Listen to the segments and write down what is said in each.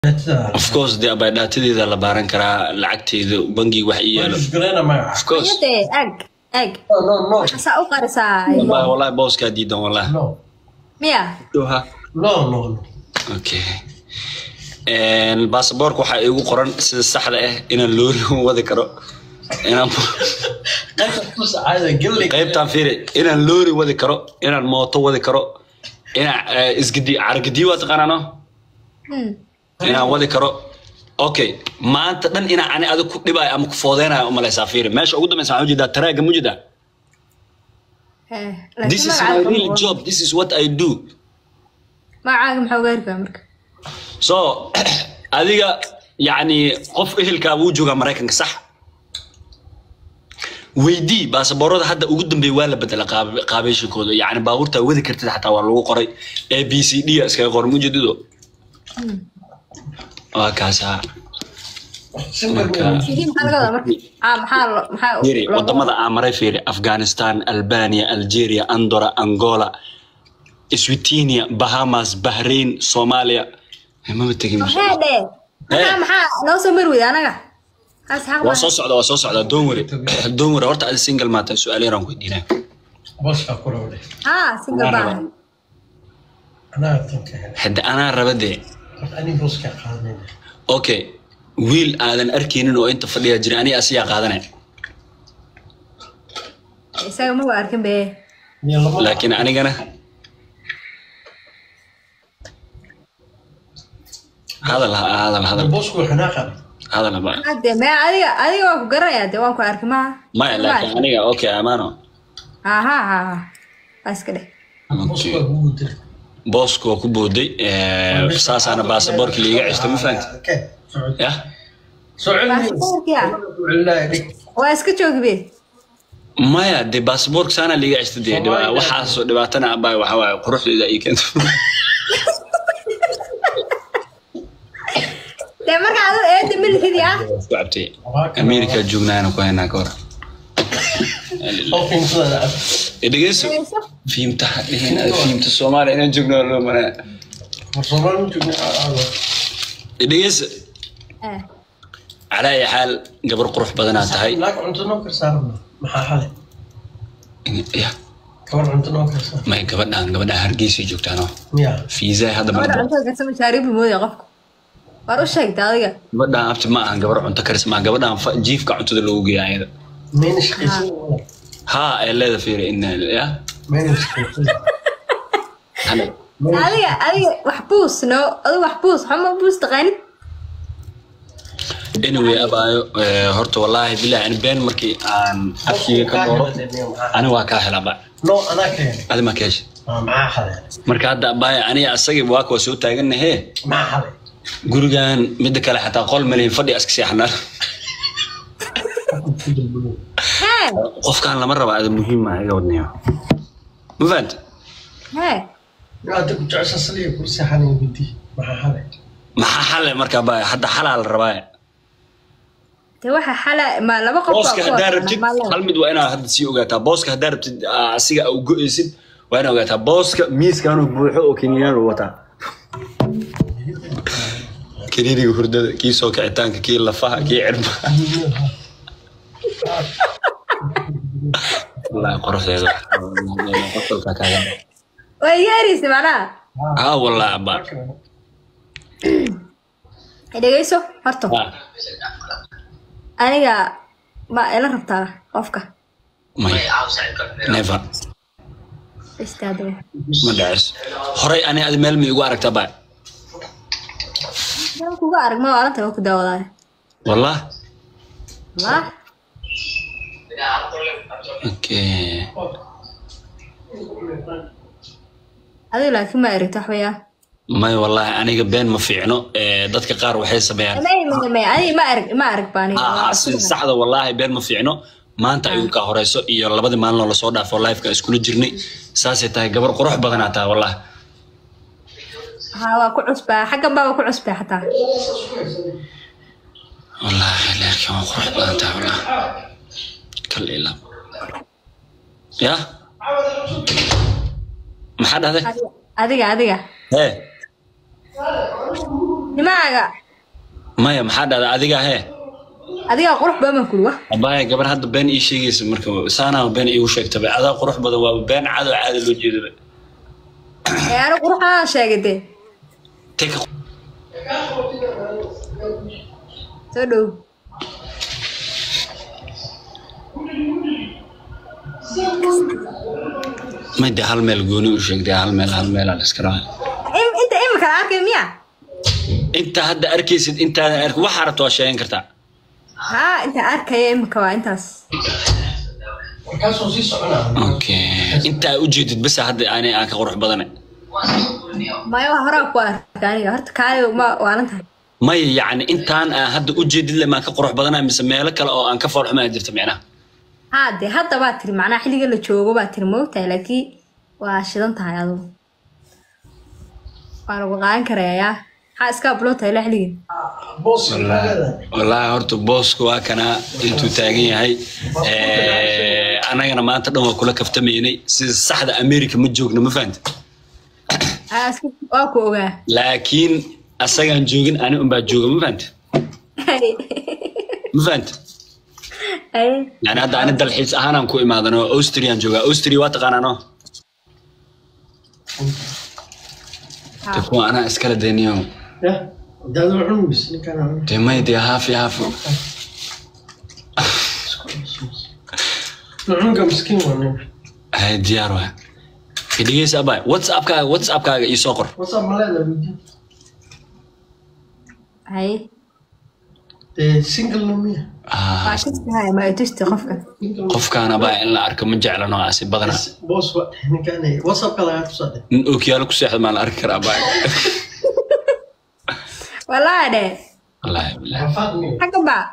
of course dee abay dhaatadeeda la baaran karaa lacagteeda bangiga wax ii yaalo of course Ayade, ag ag waxaasaa u qarisaa wallahi wallahi booskaa diidan wallahi miya Doha. okay baasaboorka waxaa iigu qoran sida saxda ah inaan loori wadi karo inaan qaybtaan fiiri inaan loori wadi karo inaan mooto wadi karo inaan eh, isgidi caragidi waa taqaanaano Hmm. inaan wadi karo okay maanta dhan inaan ani adig ku dhibaayo ama ku foodeynayo umalaysaa fiiri meesha ugu dambaysa waxaan ujeedaa taraaga mujeedaa Eh, this laakiin is my magacaaga real ma- job this is what i do magacaaga maxaa uga heri karaa marka so adiga yacni qof ehelkaa wuu joogaa maraykanka sax weydii baasaboorada hadda ugu dambeeya waa la bedela qaab- qaabeyshankooda yacni baabuurtaa wadi kartid xataa waa lagu qoray a b c d a iskaga qoran mujeedido waa kaasaa marka CD maxaa laga wadaa marka ah maxaa lo- maxaa fiiri looga wadamada aan maray fiiri afghanistan albania algeria andora angola switinia bahamas bahrain soomaaliya mama tegin wadaa? Hee dhee maxaa maxaa noo soo mari weyda anaga kaas xaq waa maaha. soo socda waa soo socda doon wari doon wari horta adi single maata su-aal yaraan ku weydiinaya ah single Anaa baa raba. hadda anaa raba dee okay wiil aadan arkaynin oo inta fadhiya jira aniga asiyaa qaadanaya isaga ma waa arkin be laakiin anigana hadal ha hadal hadal hadal haba Hade, me adiga adiga waan ku garanayaa dee waan ku arki maha maya laakiin aniga okay amaano aha ha ha waa iska dheh Okay. booska waa ku booday eh, saasaana baasaboorka liiga ceshto ma fahanti yah baasaboorkiya waa iska joogi be maya dee baasaboorka saana liiga ceshto dee dhiba- waxaasoo dhibaatana abaa waxa waaye quruxdeeda ii keento dee marka adigo eeda milkidii ah isku cabtay america joognaana ku haynaa ka hor dhegeyso fiimta ha dhihin fiimta soomaaliya inaan joogno waa loo manaa dhegeyso Eh, calaa ayi xaal gabar qurux badanaa tahay ya may gabadhaan gabadhaan hargeysay joogtaano fiisaa hadda gabadha ma cuntada karsa mashaariib buu moodaya qofku war u sheegta adiga gabadhaan abti ma ahan gabar cunto karis ma gabadhaan fa- jiifka cuntada loogu geeya ayada haa ee leeda fiiri in ya Hana- adiga adiga wax buus no adiga wax buus xuma buus taqaanid anyway abaayo eh, horta wallaahi bilahi ani been markii aan afkiga ka dooro ani waa kaa helaba adi ma keesha marka hadda abaayo aniga asagii waaka waa soo taaganahe gurigan midda kale xataa qol malihin fadhi iska seexanaa hee qofkaan lama raba ada muhiim ah iga wadniyo ma fahanti hee maxaa xale marka abaayo hadda xalaa la rabaa dee waxa xala ma laba qof baa booska ku haddaa wada rabtid maalin. hal mid waa inaad hadda sii ogaataa booska haddaa rabtid aa, asiga au go-eysid waa inaad ogaataa booska miiskaanuu buuxo oo kiniinaan uu wataa kiniiniga hurdada kii soo kicitaanka kii lafaha kii cirbaha wallaahi qoraxdeeda qosolka kaaga waa iga ereysa macnaha haa wallaahi abaa dhegeyso horta Ah, aniga ma ila rabtaa qofka may never istaadaba ma dhacis horay ani adi meel ma igu aragtaa baa Waan kuga arag ma aranta waa ku daawadaayo wallah wah okay adiga laakiin ma erigta wax weyaa may wallaahi aniga been ma fiicno Eh, dadka qaar waxay sameeyaan may may may adiga ma arag ma arag baa aniga Ah, si saxda wallaahi been ma fiicno maanta ayuu ka horeyso iyo labadii maalin oo lasoo dhaafo lifeka iskula jirnay saasay tahay gabar qurux badanaa tahay wallahi ha waa ku cusbaa xaggan baa waa ku cusbaa xataa wallaahi laakiin waa qurux badan tahay wallahi kal ila ya maxaa dhahday Adiga- adiga adiga hee nimaaga maya maxaa dhahda adiga hee adigaa qurux badan baan kuli wa abaya gabar hadda been ii sheegaysa marka saanaa been iigu sheegtaba adaa qurux badan waa been cadow caada loo jeedaba ee ani quruxaan sheegay dee Take a- soo dhow may dee hal meel gooni u sheegtay hal meel hal meelaa la iska rabaa Im- inta imika la arkay miya inta hadda arkaysid intaadan ark waxaa rabta waa sheegan kartaa haa inta arkaya imika waa intaas markaasuu sii soconaa okay intaa ujeedid basa hadda aanay aan ka qurux badanay maya waa horaa ku arkay aniga horta kaali ma waalan tahay maya yacni intaan aan hadda ujeedid le maan ka qurux badanay mise meelo kale oo aan ka foolxumaa jirta micnaha haa dee hadda baa tiri macnaha xilliga la joogo baa tiri moogtahay laakiin waa shidan tahay adugu waa lagu qaadan karayaa maxaa iska abloon tahay la xilligan boos wallaahi horta boosku waa kanaa intuu taagan yahay Eh, annagana maanta dhan waa kula kaftamaynay sida saxda america ma joogno ma fahanta haa iska waa ku ogaa laakiin asagaan joogin ani unbaa jooga ma fahanta ma fahanta Ay, yani hadda ani dalxiis ahaanaan ku imaadan oo austrian joogaa austria waa taqaanaa no haa. de kuwa anaa iskala dayniyo ya daadu cunugus ninkaan de may dee haafi haafi cunugga miskiin waa nin hay diyaar waa dhegeysa abay whatsappkaaga whatsappkaaga ii soo qor whatsapp ma leedahay weydiin Ay, dee single na miya Ah, waa tustahay ma i tusti qofka qofkaan abaa in la arko ma jeclano asi badana boos waa ninkaan whatsappka lagaa tusaa dhe nin ookiyaalo ku seexda maa la arki karaa abay wallaahi dhe wallaahi bilahi xafaad miya xagga baa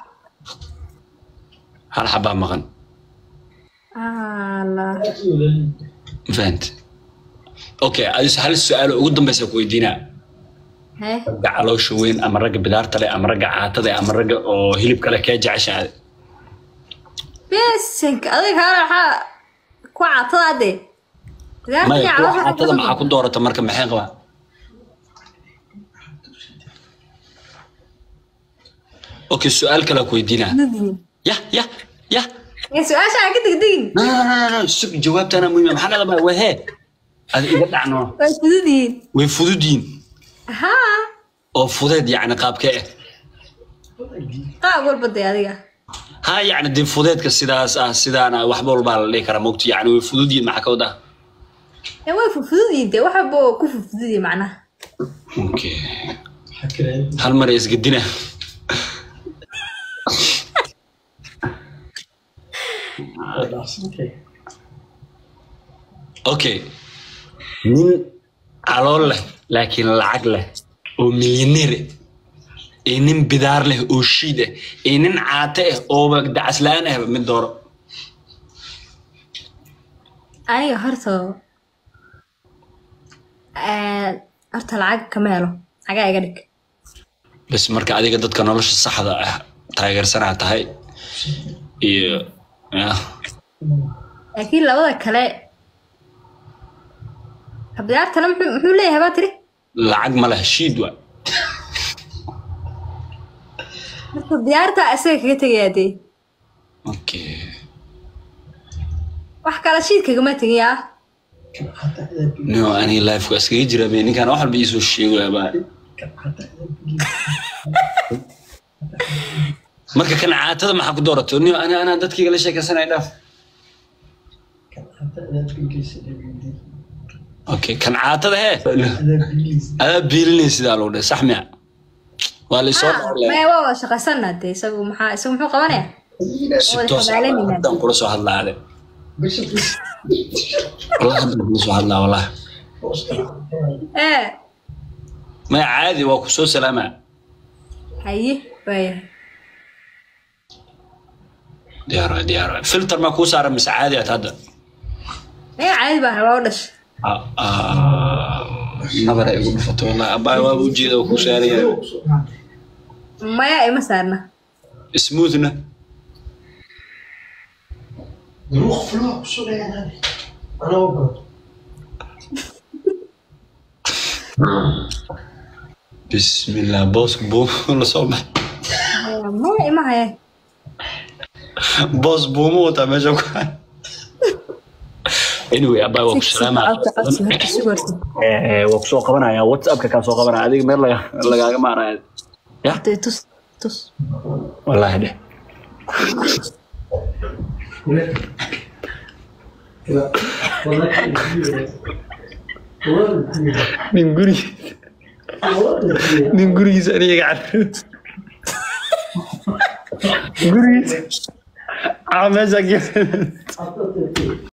hal xabaa maqan Allah. ma fahant okay adis hal su-aalo ugu dambeysa ku weydiinaa Hey, ragga caloosha weyn ama ragga bidaarta leh ama ragga caatada ama ragga oo hilibka leh kee jeceshahay besanka adiga kaale waxaa ku caatada de maya kuwa caatada maxaa ku doorata marka maxay qabaa okay su-aal kale ku weydiinaa yah yah yah su-aasha aan ka degdegin no no no no no sug jawaabtana muhiima maxaa dhadama waa hee ad iga dhacno waa fududiin way fududiin haa oo fudeed yacni qaabkee ah qaab walba de adiga ha yacni dee fudeedka sidaas ah sidaana waxba walbaa la dhihi karaa mogti yacni way fududiin maxaa ka wadaa ee way fufududiin de waxba oo ku fufududiya macnaha okay xakireen hal mar isgedina dhaafsantay okay nin calool leh laakiin lacag leh oo milyaneer ah iyo nin bidaar leh oo shiid ah iyo nin caate ah ooba dacas la-aan ah mid dooro aniga horta ee, horta lacag kama helo lacagaa iga dhig bas marka adiga dadka nolosha saxda ah taageersanaa tahay iyo ya laakiin labada kale bidaartana muxuu muxuu leeyahay baa tiri lacag ma leh shiid wa horta diyaarta isaga kaga tegayaa dee okay wax kale shiidkagama tegayaa no aniga lifeka iskaga jira be ninkaan wax walba iisoo sheegaya baa marka kan caatada maxaa ku doorato niyo ana anaa dadkayga la sheekaysanaya dhaaf okay kan caatada hee adaa biilinay sidaa lagu dhahay sax miya waa la isoo maya waa wada shaqaysanaa dee isagu maxaa isagu muxuu qabanaya si wada toos xabaalanayna. haddaan kula soo hadlaade wallahi haddaan kula soo hadlaa wallahi ee maya caadi waa ku soo salaamaa haye waaya diyaar waay diyaar waay filter maa kuu saaran mise caadi aad hadda maya caadi baa loo dhashay Ah, ah, nabara igu dhufato wallahi abbaay waaba ujeeda waa kuu saaraya maya ima saarna smoothna Droog vlog, zo ben je naar. Aan open. bismillah booska buumo la soo baxay maya ima haya boos buumo wataa meesha ku hay anyway abaa waa ku salaamaa waa kusoo qabanaya whatsappka kaa soo qabanaya adiga meel laga lagaaga maaraya ya tus tus wallaahi dheh nin gurigiis nin gurigiisa aniga carro gurigiisa aa meesha